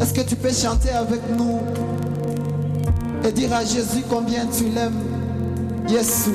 Est-ce que tu peux chanter avec nous et dire à Jésus combien tu l'aimes Yesu.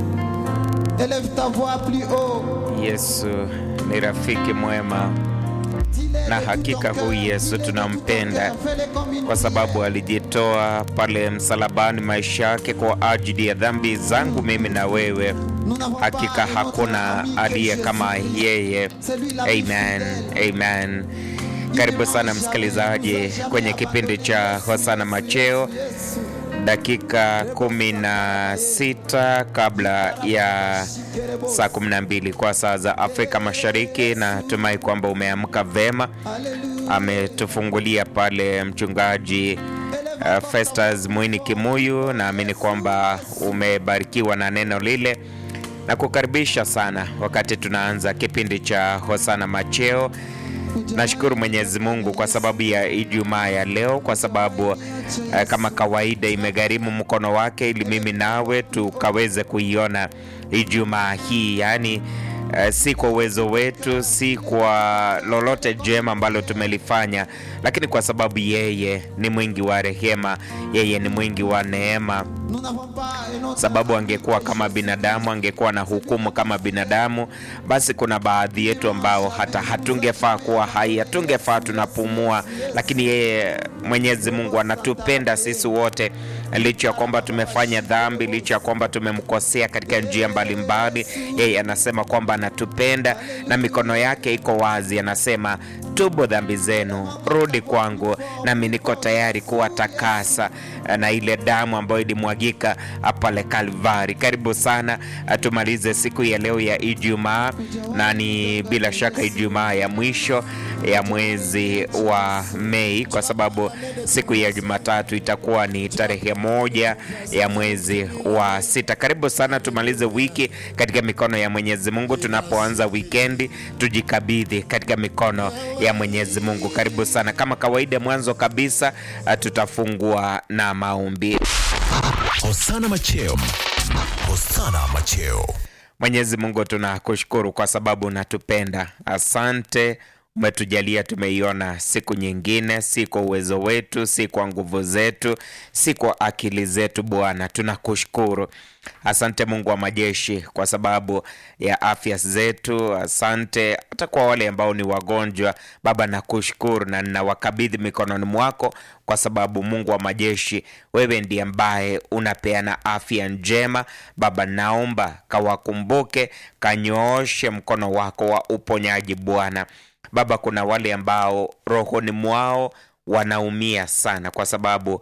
Élève ta voix plus haut. Yesu ni rafiki mwema, Dis-le na de tout hakika ton huyu cœur. Yesu Dis-le de tout ton tunampenda cœur. Fais-le comme une kwa sababu alijitoa pale msalabani maisha yake kwa ajili ya dhambi zangu mimi na wewe. Nous n'avons Hakika pas un autre hakuna ami que aliye Jésus. kama yeye. C'est lui la plus Amen, fidèle. amen. Karibu sana msikilizaji kwenye kipindi cha Hosana Macheo, Yesu. dakika kumi na sita kabla ya saa kumi na mbili kwa saa za Afrika Mashariki. Natumai kwamba umeamka vema. Alléluia. Ametufungulia pale mchungaji uh, Festus Mwini Kimuyu. Naamini kwamba umebarikiwa na neno lile na kukaribisha sana wakati tunaanza kipindi cha Hosana Macheo. Nashukuru Mwenyezi Mungu kwa sababu ya Ijumaa ya leo, kwa sababu uh, kama kawaida imegharimu mkono wake ili mimi nawe tukaweze kuiona Ijumaa hii, yaani uh, si kwa uwezo wetu, si kwa lolote jema ambalo tumelifanya, lakini kwa sababu yeye ni mwingi wa rehema, yeye ni mwingi wa neema Nous n'avons pas un autre sababu angekuwa kama binadamu, angekuwa na hukumu kama binadamu, basi kuna baadhi yetu ambao hata hatungefaa kuwa hai, hatungefaa tunapumua, lakini yeye Mwenyezi Mungu anatupenda sisi wote, licha ya kwamba tumefanya dhambi, licha ya kwamba tumemkosea katika njia mbalimbali. Yeye anasema kwamba anatupenda na mikono yake iko wazi, anasema tubu dhambi zenu, rudi kwangu, nami niko tayari kuwatakasa na ile damu ambayo ilimwagika pale Kalvari. Karibu sana, tumalize siku ya leo ya Ijumaa, na ni bila shaka Ijumaa ya mwisho ya mwezi wa Mei, kwa sababu siku ya Jumatatu itakuwa ni tarehe moja ya mwezi wa sita. Karibu sana, tumalize wiki katika mikono ya Mwenyezi Mungu. Tunapoanza wikendi, tujikabidhi katika mikono ya Mwenyezi Mungu. Karibu sana. Kama kawaida, mwanzo kabisa uh, tutafungua na maombi. Hosana Macheo. Hosana Macheo. Mwenyezi Mungu, tunakushukuru kwa sababu unatupenda. Asante, umetujalia tumeiona siku nyingine, si kwa uwezo wetu, si kwa nguvu zetu, si kwa akili zetu. Bwana, tunakushukuru. Asante Mungu wa majeshi kwa sababu ya afya zetu. Asante hata kwa wale ambao ni wagonjwa. Baba, nakushukuru na ninawakabidhi mikononi mwako kwa sababu Mungu wa majeshi, wewe ndiye ambaye unapeana afya njema. Baba, naomba kawakumbuke, kanyooshe mkono wako wa uponyaji Bwana. Baba, kuna wale ambao rohoni mwao wanaumia sana kwa sababu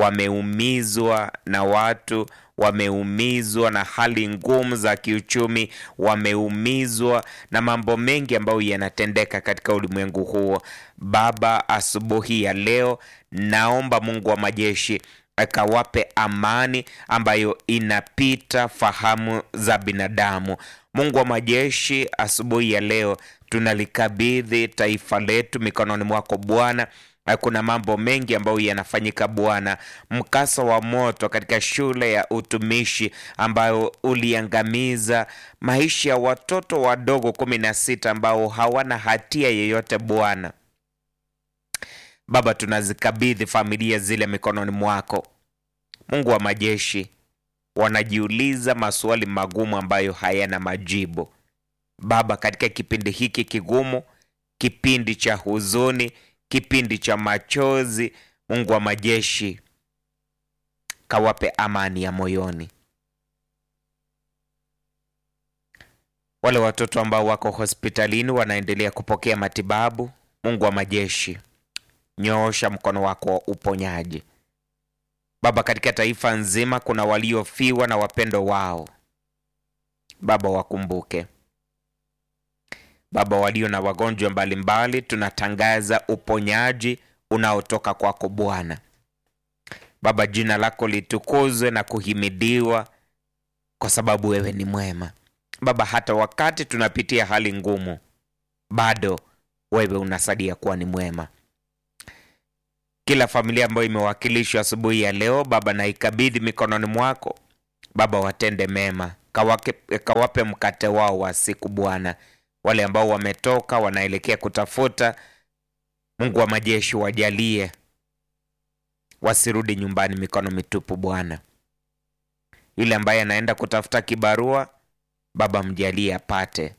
wameumizwa na watu, wameumizwa na hali ngumu za kiuchumi, wameumizwa na mambo mengi ambayo yanatendeka katika ulimwengu huo. Baba, asubuhi ya leo naomba Mungu wa majeshi akawape amani ambayo inapita fahamu za binadamu. Mungu wa majeshi, asubuhi ya leo tunalikabidhi taifa letu mikononi mwako Bwana. Kuna mambo mengi ambayo yanafanyika Bwana, mkasa wa moto katika shule ya utumishi ambayo uliangamiza maisha ya watoto wadogo kumi na sita ambao hawana hatia yeyote Bwana. Baba, tunazikabidhi familia zile mikononi mwako. Mungu wa majeshi, wanajiuliza maswali magumu ambayo hayana majibu. Baba, katika kipindi hiki kigumu, kipindi cha huzuni, kipindi cha machozi, Mungu wa majeshi, kawape amani ya moyoni. Wale watoto ambao wako hospitalini wanaendelea kupokea matibabu, Mungu wa majeshi, nyoosha mkono wako wa uponyaji. Baba, katika taifa nzima kuna waliofiwa na wapendo wao. Baba, wakumbuke. Baba, walio na wagonjwa mbalimbali, tunatangaza uponyaji unaotoka kwako Bwana. Baba, jina lako litukuzwe na kuhimidiwa kwa sababu wewe ni mwema. Baba, hata wakati tunapitia hali ngumu, bado wewe unasadia kuwa ni mwema. Kila familia ambayo imewakilishwa asubuhi ya leo Baba, naikabidhi mikononi mwako Baba, watende mema, kawake, kawape mkate wao wa siku Bwana. Wale ambao wametoka wanaelekea kutafuta Mungu wa majeshi, wajalie wasirudi nyumbani mikono mitupu Bwana. Yule ambaye anaenda kutafuta kibarua, Baba mjalie apate.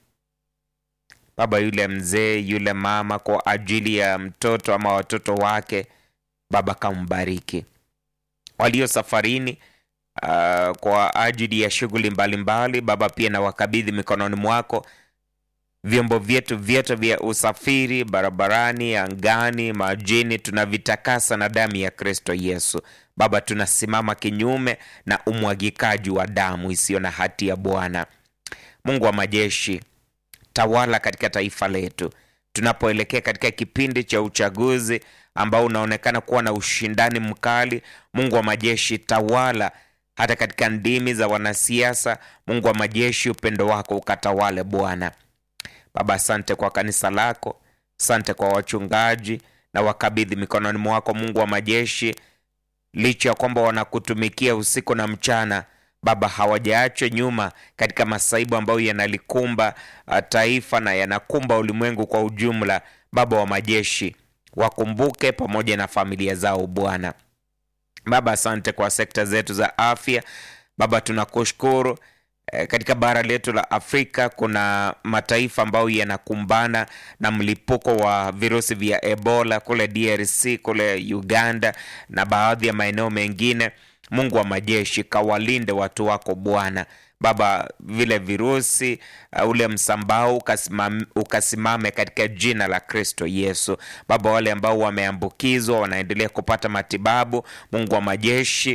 Baba, yule mzee, yule mama, kwa ajili ya mtoto ama watoto wake, Baba kambariki. Walio safarini uh, kwa ajili ya shughuli mbalimbali, Baba pia na wakabidhi mikononi mwako vyombo vyetu vyote vya usafiri barabarani, angani, majini, tunavitakasa na damu ya Kristo Yesu. Baba, tunasimama kinyume na umwagikaji wa damu isiyo na hatia. Bwana Mungu wa majeshi, tawala katika taifa letu tunapoelekea katika kipindi cha uchaguzi ambao unaonekana kuwa na ushindani mkali. Mungu wa majeshi, tawala hata katika ndimi za wanasiasa. Mungu wa majeshi, upendo wako ukatawale Bwana. Baba, asante kwa kanisa lako, asante kwa wachungaji na wakabidhi mikononi mwako, Mungu wa majeshi. Licha ya kwamba wanakutumikia usiku na mchana, Baba, hawajaachwa nyuma katika masaibu ambayo yanalikumba uh, taifa na yanakumba ulimwengu kwa ujumla. Baba wa majeshi, wakumbuke pamoja na familia zao Bwana. Baba, asante kwa sekta zetu za afya. Baba, tunakushukuru katika bara letu la Afrika kuna mataifa ambayo yanakumbana na mlipuko wa virusi vya Ebola kule DRC, kule Uganda na baadhi ya maeneo mengine. Mungu wa majeshi, kawalinde watu wako Bwana. Baba, vile virusi uh, ule msambao ukasimame, ukasimame katika jina la Kristo Yesu. Baba, wale ambao wameambukizwa wanaendelea kupata matibabu. Mungu wa majeshi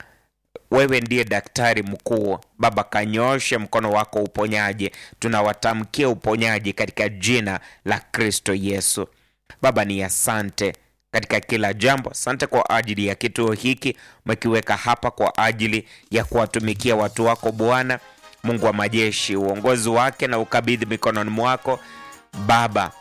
wewe ndiye daktari mkuu Baba, kanyoshe mkono wako uponyaji. Tunawatamkia uponyaji katika jina la Kristo Yesu. Baba, ni asante katika kila jambo. Asante kwa ajili ya kituo hiki umekiweka hapa kwa ajili ya kuwatumikia watu wako Bwana Mungu wa majeshi. Uongozi wake na ukabidhi mikononi mwako Baba.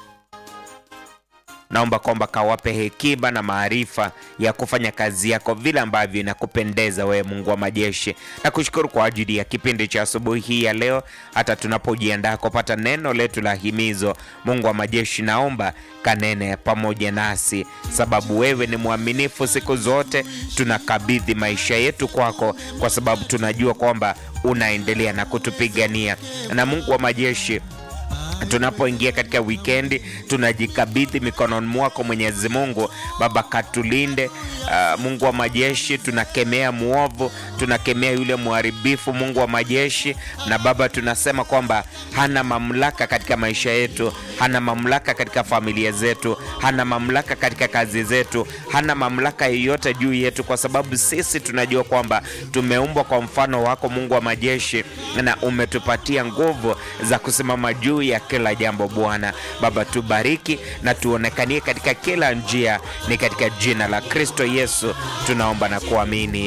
Naomba kwamba kawape hekima na maarifa ya kufanya kazi yako vile ambavyo inakupendeza wewe, Mungu wa majeshi. Na kushukuru kwa ajili ya kipindi cha asubuhi hii ya leo, hata tunapojiandaa kupata neno letu la himizo. Mungu wa majeshi, naomba kanene pamoja nasi, sababu wewe ni mwaminifu siku zote. Tunakabidhi maisha yetu kwako, kwa sababu tunajua kwamba unaendelea na kutupigania. Na Mungu wa majeshi tunapoingia katika wikendi tunajikabidhi mikononi mwako Mwenyezi Mungu. Baba katulinde. Uh, Mungu wa majeshi, tunakemea mwovu, tunakemea yule mharibifu, Mungu wa majeshi. Na Baba tunasema kwamba hana mamlaka katika maisha yetu, hana mamlaka katika familia zetu, hana mamlaka katika kazi zetu, hana mamlaka yoyote juu yetu, kwa sababu sisi tunajua kwamba tumeumbwa kwa mfano wako Mungu wa majeshi, na umetupatia nguvu za kusimama juu ya kila jambo Bwana. Baba tubariki na tuonekanie katika kila njia, ni katika jina la Kristo Yesu tunaomba na kuamini,